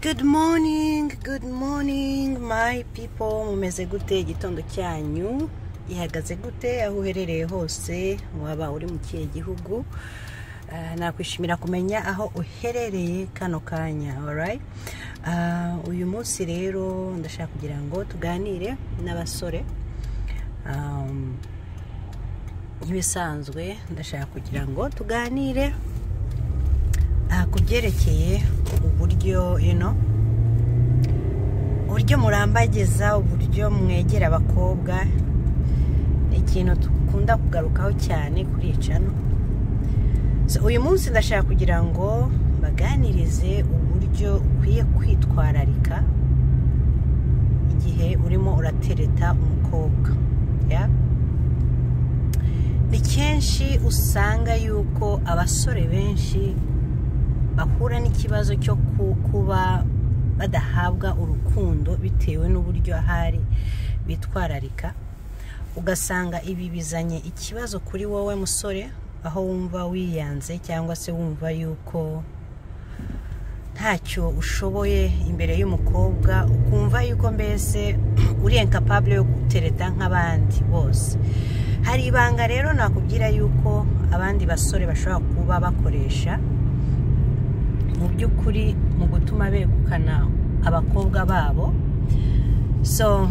Good morning, good morning my people mumeze gute igitondo cyanyu ihagaze gute aho uherereye hose waba uri mu kihe gihugu Ah, nakwishimira kumenya aho uherereye kano kanya alright? Ah, uyu munsi rero ndashaka kugira ngo tuganire n'abasore Um, nk'ibisanzwe ndashaka kugira ngo tuganire ah, ku byerekeye uburyo you know, uburyo murambagiza uburyo mwegera abakobwa ni ikintu dukunda kugarukaho cyane kuri iyi cano So, uyu munsi ndashaka kugira ngo baganirize uburyo ukwiye kwitwararika igihe urimo uratereta umukobwa yeah? ni kenshi usanga yuko abasore benshi bahura n'ikibazo cyo ku- kuba badahabwa urukundo bitewe n'uburyo ahari bitwararika ugasanga ibi bizanye ikibazo kuri wowe musore aho wumva wiyanze cyangwa se wumva yuko ntacyo ushoboye imbere y'umukobwa ukumva yuko mbese uri incapable yo gutereta nk'abandi bose hari ibanga rero nakubwira yuko abandi basore bashobora kuba bakoresha mu by'ukuri mu gutuma begukana abakobwa babo so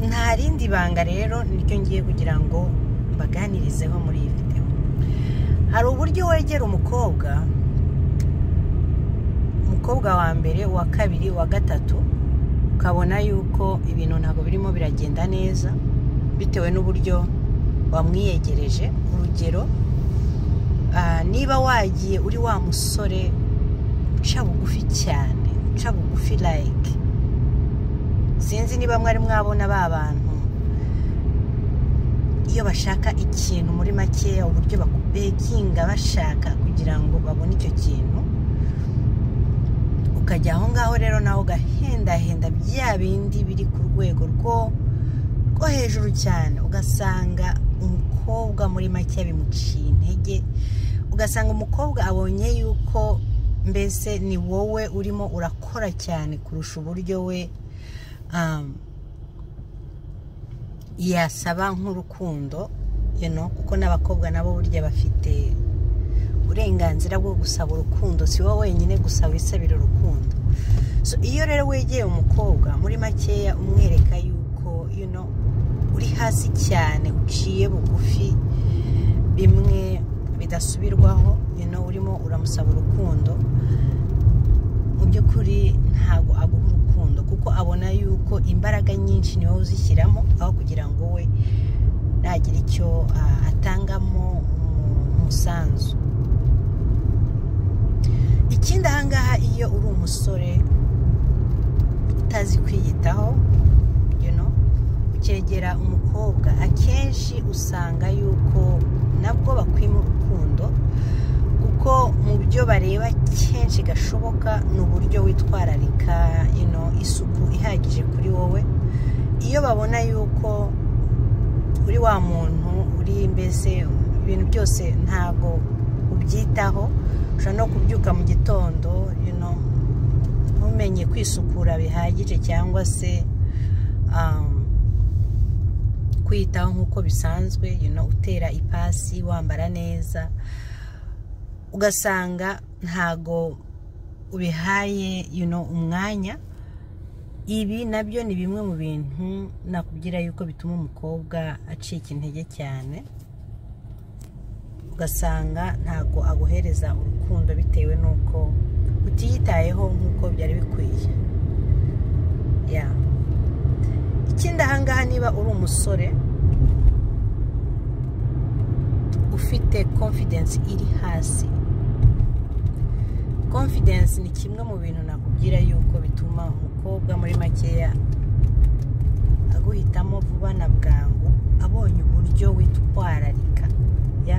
nta rindi banga rero niryo ngiye kugira ngo mbaganirizeho muri iyi videwo hari uburyo wegera umukobwa umukobwa wa mbere uwa kabiri uwa gatatu ukabona yuko ibintu ntabwo birimo biragenda neza bitewe n'uburyo wamwiyegereje urugero ah, niba wagiye uri wa musore uca bugufi cyane uca bugufi like sinzi niba mwari mwabona ba bantu iyo bashaka ikintu muri makeya uburyo bakubekinga bashaka kugira ngo babone icyo kintu ukajya aho ngaho rero nawe ugahendahenda bya bindi biri ku rwego rwo rwo hejuru cyane ugasanga umukobwa muri make bimuciye intege ugasanga umukobwa abonye yuko mbese ni wowe urimo urakora cyane kurusha uburyo we um, yasaba nk'urukundo you know, kuko n'abakobwa nabo burya bafite uburenganzira bwo gusaba urukundo si wowe wenyine gusa wisabira urukundo so iyo rero wegeye umukobwa muri makeya umwereka yuko you know, uri hasi cyane uciye bugufi bimwe bidasubirwaho you know, urimo uramusaba urukundo mu by'ukuri ntabwo aguha urukundo kuko abona yuko imbaraga nyinshi niwe uzishyiramo aho kugira ngo we nagira icyo ah, atangamo umu- umusanzu ikindi ahangaha iyo uri umusore utazi kwiyitaho you know, ukegera umukobwa akenshi usanga yuko nabwo bakwima urukundo kuko mu byo bareba kenshi gashoboka ni uburyo witwararika you know, isuku ihagije kuri wowe iyo babona yuko uri wa muntu uri mbese ibintu byose ntabwo ubyitaho ushobora no kubyuka mu gitondo you know, ntumenye kwisukura bihagije cyangwa se um, kwiyitaho nk'uko bisanzwe you know, utera ipasi wambara neza ugasanga ntago ubihaye you know, umwanya ibi nabyo ni bimwe mu bintu nakubwira yuko bituma umukobwa acika intege cyane ugasanga ntago aguhereza urukundo bitewe n'uko utiyitayeho nk'uko byari bikwiye ya ikindi ahangaha niba uri umusore ufite confidence iri hasi confidence ni kimwe mu bintu nakubwira yuko bituma umukobwa muri makeya aguhitamo vuba na bwangu abonye uburyo witwararika ya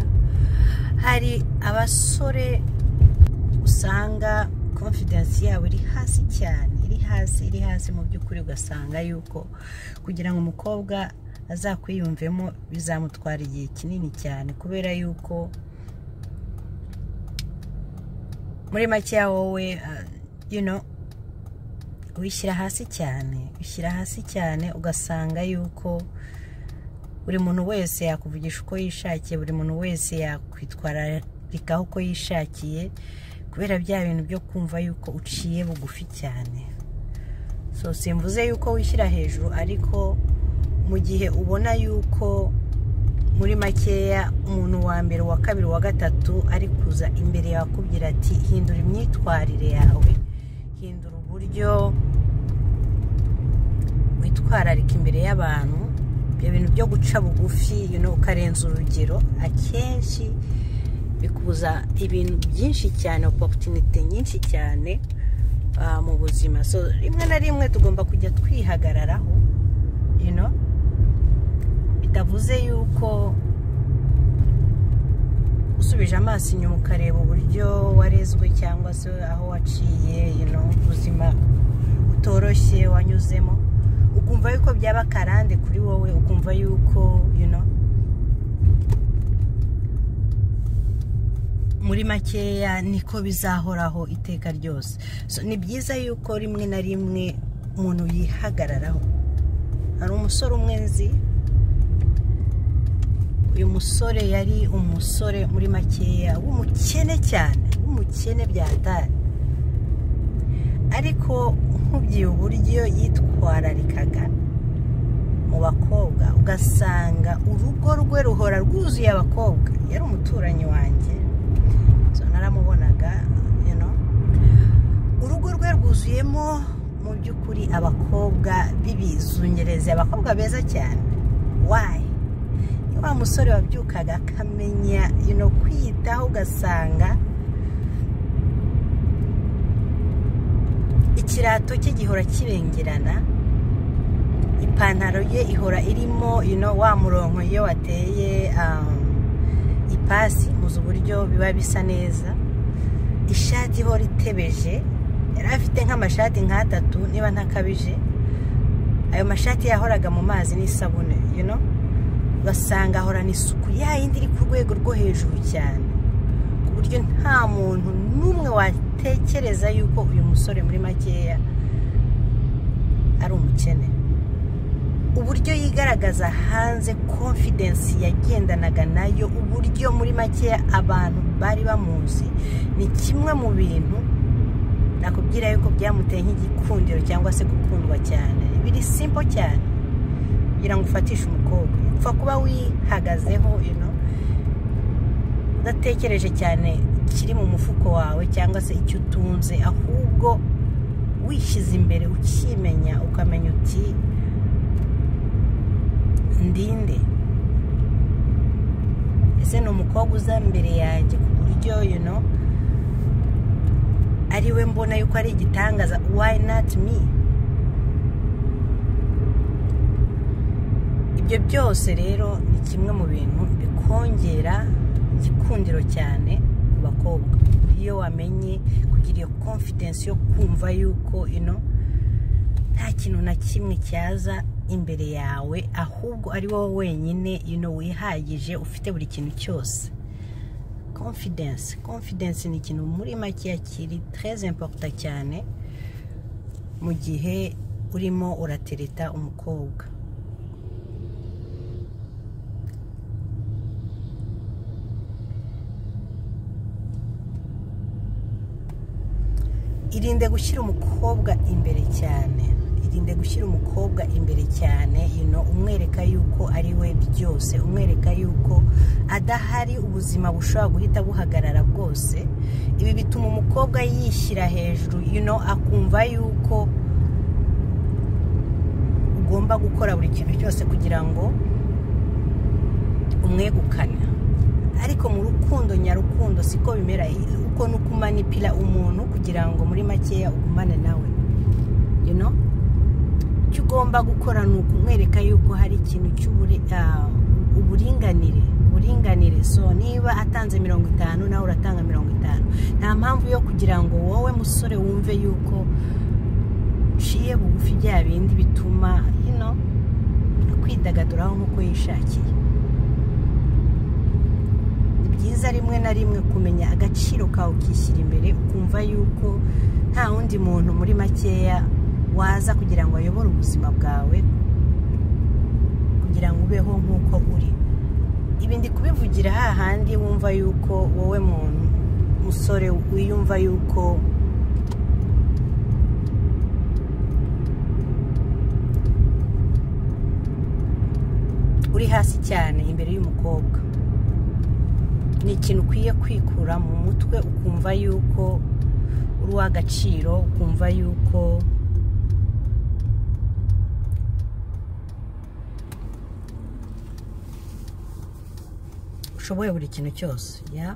hari abasore usanga confidence yabo iri hasi cyane iri hasi iri hasi mu by'ukuri ugasanga yuko kugira ngo umukobwa azakwiyumvemo bizamutwara igihe kinini cyane kubera yuko muri make wowe uh, you know uyishyira hasi cyane ushyira hasi cyane ugasanga yuko buri muntu wese yakuvugisha uko yishakiye buri muntu wese yakwitwararikaho uko yishakiye kubera bya bintu byo kumva yuko uciye bugufi cyane so simvuze yuko wishyira hejuru ariko mu gihe ubona yuko muri makeya umuntu wa mbere uwa kabiri uwa gatatu ari kuza imbere yawe akubwira ati hindura imyitwarire yawe hindura uburyo witwararika imbere y'abantu ibyo bintu byo guca bugufi ukarenza urugero akenshi bikubuza ibintu byinshi cyane opoputinite nyinshi cyane mu buzima so rimwe na rimwe tugomba kujya twihagararaho bitavuze yuko usubije amaso inyuma ukareba uburyo warezwe cyangwa se aho waciye ubuzima utoroshye wanyuzemo ukumva yuko byaba akarande kuri wowe ukumva yuko muri makeya niko bizahoraho iteka ryose ni byiza yuko rimwe na rimwe umuntu yihagararaho hari umusore umwe nzi uyu musore yari umusore muri makeya w'umukene cyane w'umukene byatari ariko nkubyiye uburyo yitwararikaga mu bakobwa ugasanga urugo rwe ruhora rwuzuye abakobwa yari umuturanyi wanjye naramubonaga urugo rwe rwuzuyemo mu by'ukuri abakobwa b'ibizungerezi abakobwa beza cyane wayi wa musore wabyukaga akamenya ino kwiyitaho ugasanga ikirato cye gihora kibengerana ipantaro ye ihora irimo ino wa murongo iyo wateye ipasi muzi uburyo biba bisa neza ishati ihora itebeje yari afite nk'amashati nk'atatu niba ntakabije ayo mashati yahoraga mu mazi n'isabune you know ugasanga ahorana isuku yayindi iri ku rwego rwo hejuru cyane ku buryo nta muntu n'umwe watekereza yuko uyu musore muri makeya ari umukene uburyo yigaragaza hanze konfidensi yagendanaga nayo uburyo muri makeya abantu bari bamuzi ni kimwe mu bintu nakubwira yuko byamuteye nk'igikundiro cyangwa se gukundwa cyane biri simpo cyane kugira ngo ufatishe umukobwa upfa kuba wihagazeho udatekereje cyane ikiri mu mufuko wawe cyangwa se icyo utunze ahubwo wishyize imbere ukimenya ukamenya uti ndinde ese ni umukobwa uza imbere yanjye ku buryo ari we mbona yuko ari igitangaza wayi nati mi ibyo byose rero ni kimwe mu bintu bikongera igikundiro cyane ku bakobwa iyo wamenye kugira iyo konfidensi yo kumva yuko ino nta kintu na kimwe cyaza imbere yawe ahubwo ari wowe wenyine ino wihagije ufite buri kintu cyose konfidensi konfidensi ni ikintu muri makeya kiri tereze imporuta cyane mu gihe urimo uratereta umukobwa irinde gushyira umukobwa imbere cyane irinde gushyira umukobwa imbere cyane umwereka yuko ari we byose umwereka yuko adahari ubuzima bushobora guhita buhagarara bwose ibi bituma umukobwa yishyira hejuru akumva yuko ugomba gukora buri kintu cyose kugira ngo umwegukane ariko mu rukundo nyarukundo siko bimera uko ni uko umanipira umuntu kugira ngo muri makeya ugumane nawe icyo ugomba gukora ni ukumwereka yuko hari ikintu cy'uburinganire uburinganire so niba atanze mirongo itanu nawe uratanga mirongo itanu nta mpamvu yo kugira ngo wowe musore wumve yuko uciye bugufi bya bindi bituma hino kwidagaduraho nk'uko yishakiye byiza rimwe na rimwe kumenya agaciro kawe ukishyira imbere ukumva yuko nta wundi muntu muri makeya waza kugira ngo ayobore ubuzima bwawe kugira ngo ubeho nk'uko uri ibi ndi kubivugira hahandi wumva yuko wowe muntu musore wiyumva yuko uri hasi cyane imbere y'umukobwa ni ikintu ukwiye kwikura mu mutwe ukumva yuko uri uw'agaciro ukumva yuko ushoboye buri kintu cyose ya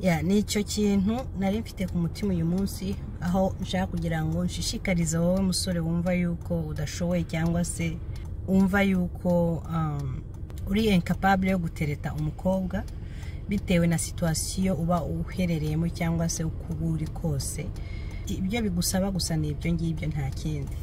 ya ni icyo kintu nari mfite ku mutima uyu munsi aho nshaka kugira ngo nshishikarize wowe musore wumva yuko udashoboye cyangwa se wumva yuko uri incapable yo gutereta umukobwa bitewe na situwasiyo uba uherereyemo cyangwa se uko uba uri kose ibyo bigusaba gusa ni ibyo ngibyo nta kindi